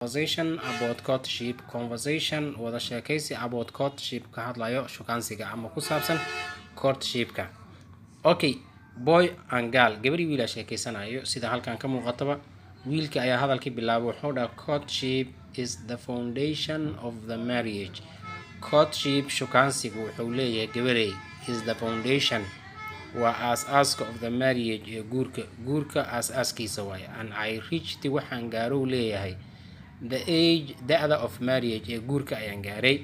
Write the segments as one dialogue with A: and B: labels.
A: conversation about courtship conversation wada sheekaysi about courtship ka hadlayo shukaansiga ama ku saabsan courtshipka okay boy and girl gabadhii wiilaa sheekeysanayo sida halkan ka muuqataba wiilka ayaa hadalkii bilaabay wuxuu dhaha courtship is the foundation of the marriage courtship shukaansigu wuxuu leeyahay gabarey is the foundation waa aas-aaska of the marriage ee guurka guurka aas-aaskiisa waaye and i reached waxaan gaarow leeyahay the age da-da of marriage ee guurka ayaan gaaray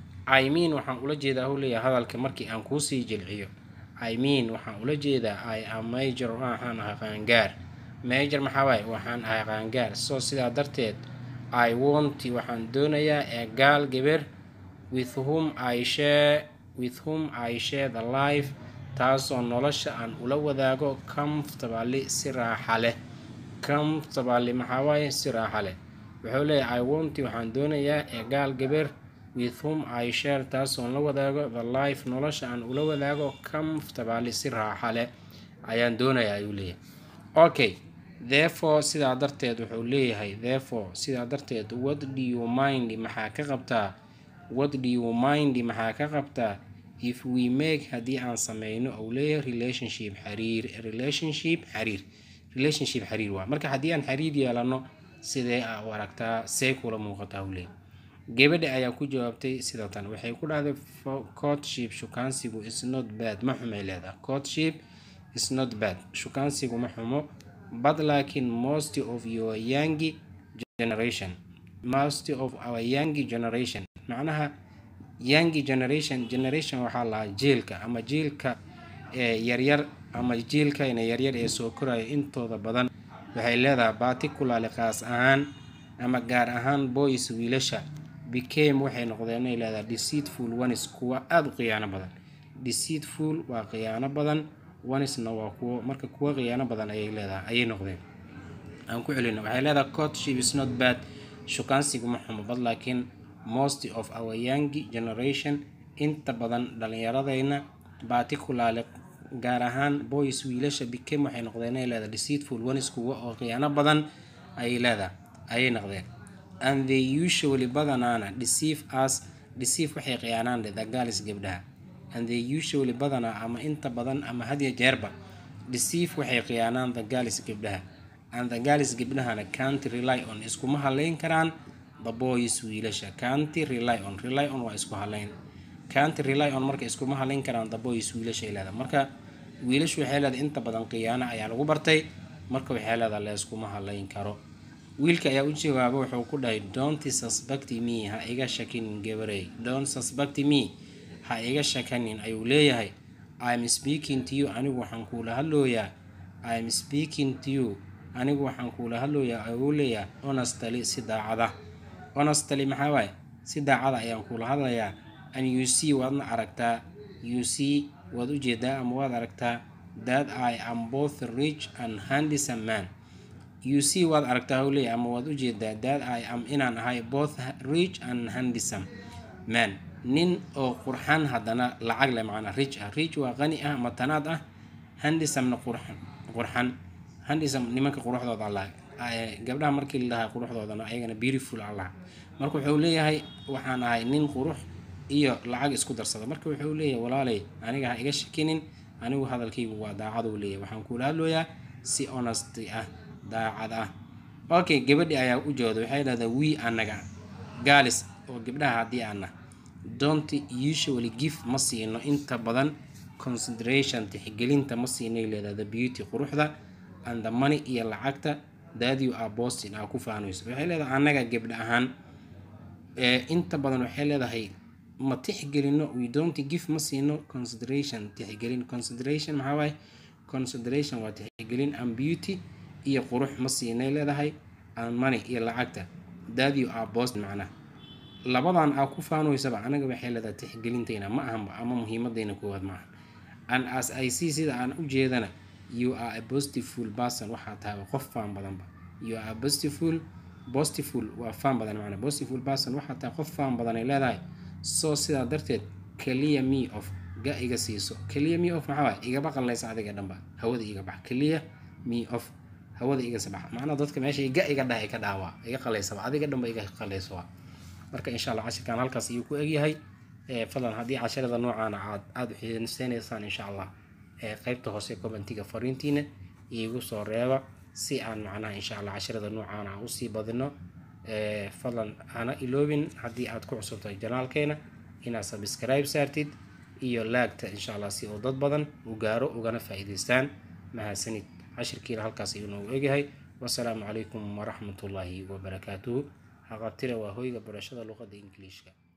A: i mean waxaan ula jeedaa huu leeyahay hadalka markii aan kuusii jilciyo i mean waxaan ula jeedaa i am major waxaan ahay qaangaar major maxaa waaye waxaan ahay qaangaar so sidaa darteed i want waxaan doonayaa ee gaal gabar with whom i share with whom i share the life taasoo nolosha aan ula wadaago comfortably si raaxa leh comfortably maxaa waaye si raaxa leh wuxuu leeyahay i want waxaan doonayaa ee gaal gabar with whom i share taasoon la wadaago the life nolosha aan ula wadaago comfortably si raaxa leh ayaan doonayaa ayuu leeyahay okay therefore sidaa darteed wuxuu leeyahay therefore sidaa darteed what do you mind maxaa ka qabtaa what do you mind maxaa ka qabtaa if we make haddii aan sameyno ou leeyahay relationship xiriir relationship xiriir relationship xiriir waa marka haddii aan xiriir yeelano sidee a u aragtaa see kula muuqataa u leeyahay gabadha ayaa ku jawaabtay sida tan waxay ku dhahday courtship shukaansigu is not bad ma xumay leedahay courtship is not bad shukaansigu ma xumo but laakiin most of your young generation most of our young generation macnaha young generation generation waxaa lahaa jiilka ama jiilka ee yaryar ama jiilkayna yaryar ee soo koraya intooda badan waxay leedahay particularly qaas ahaan ama gaar ahaan boys wiilasha became waxay noqdeen inay leedahay deceitful ones kuwa aada u khiyaano badan deceitful waa khiyaano badan onesna waa kuwo marka kuwa khiyaano badan ayay leedahay ayay noqdeen aan ku celino waxay leedahay courtship is not bad shukaansigu ma xumo bad laakiin most of our young generation inta badan dhalinyaradayna particularly gaar ahaan boys wiilasha became waxay noqdeen inay leedahay deceitful ones kuwa oo khiyaano badan ayay leedahay ayay noqdeen and they usually badanaana deceive us deceive waxay khiyaanaan the girls gabdhaha and they usually badanaa ama inta badan ama hadiya jeerba deceive waxay khiyaanaan the girls gabdhaha and the girls gabdhahana can't rely on iskuma haleyn karaan the boys wiilasha can't rely on rely on waa isku haleyn can't rely on marka iskuma haleyn karaan the boys wiilasha ay leedahay marka wiilashu waxay leedahay inta badan khiyaano ayaa lagu bartay marka waxay leedahay la iskuma haleyn karo wiilka ayaa u jawaaba wuxuu ku dhahay don't suspect me ha iga shakinin gabarey don't suspect me ha iga shakanin ayuu leeyahay im speaking to you anigu waxaan kuula hadlooyaa im speaking to you anigu waxaan kuula hadlooyaa ayuu leeyahay honestly si daacada honestly maxaa waaye si daacada ayaan kuula hadlayaa and you see waadna aragtaa you see waad ujeedaa ama waad aragtaa that i am both rich and handsome man you see waad aragtaa huu leeyahay ama waad ujeedaa that i am inaan ahay both rich and handsome man nin oo qurxan haddana lacag leh macnaa rich ah rich waa qani ah matanaad ah handisomna qurxan qurxan handisome nimanka quruxdooda allah gabdhaha markii la dhahaa quruxdoodana ayagana beautiful allah marka wuxuu leeyahay waxaan ahay nin qurux iyo lacag isku darsada marka wuxuu leeyahay walaalay aniga ha iga shakinin anigu hadalkaygu waa daacaduu leeyahay waxaan kuula hadlooyaa si honesty ah daacad ah okay gabadhi ayaa u jooda waxay dhahdaa wii anaga gaalis oo gabdhaha haddii aana don't usually give ma siino inta badan consideration tixgelinta ma siinay leedahay the beauty quruxda and the money iyo lacagta that you are boston aa ku faanayso waxay leedahay annaga gabdha ahaan ee inta badan waxay leedahay ma tixgelino we don't give ma siino consideration tixgelin consideration maxaa waaye consideration waa tixgelin and beauty iyo qurux ma siinay leedahay and money iyo lacagta that you are boston macnaha labadan aa ku faanoysaba anaga waxay leedahay tixgelintayna ma ahanba ama muhiimadayna koowaad maaha and as i see sida aan u jeedana you are a positiveful person waxaa tahay qof faan badanba you are a positiveful positiveful waa faan badan macna positiveful person waxaa tahay qof faan badan ay leedahay so sidaa darteed clear me of ga iga siiso clear me of maxaa waaye igaba qallaysa adiga dhanba hawada iga bax clear me of hawada iga sabax macnaa dadka meesha iga iga dhaha iga dhaawaa iga qalaysaba adiga dhanba iga qalaysoa marka insha allah cashirkan halkaas ayuu ku egyahay fadlan haddii casharada noocaana aad aada u xiiseynaysaan insha allah qeybta hoose commentiga fariintiina iigu soo reeba si aan macnaha insha allah casharada noocaana aan usii badino fadlan hana iloobin haddii aad ku cusubtahay janaalkeena inaad subscribe saartid iyo laagta insha allah si uu dad badan u gaaro ugana faa-iideystaan mahadsanid cashirkiina halkaas ayuu noogu egyahay wasalaamu calaykum waraxmatullaahi wabarakaatuhu haqabtira waa hoyga barashada luqadda ingiliishka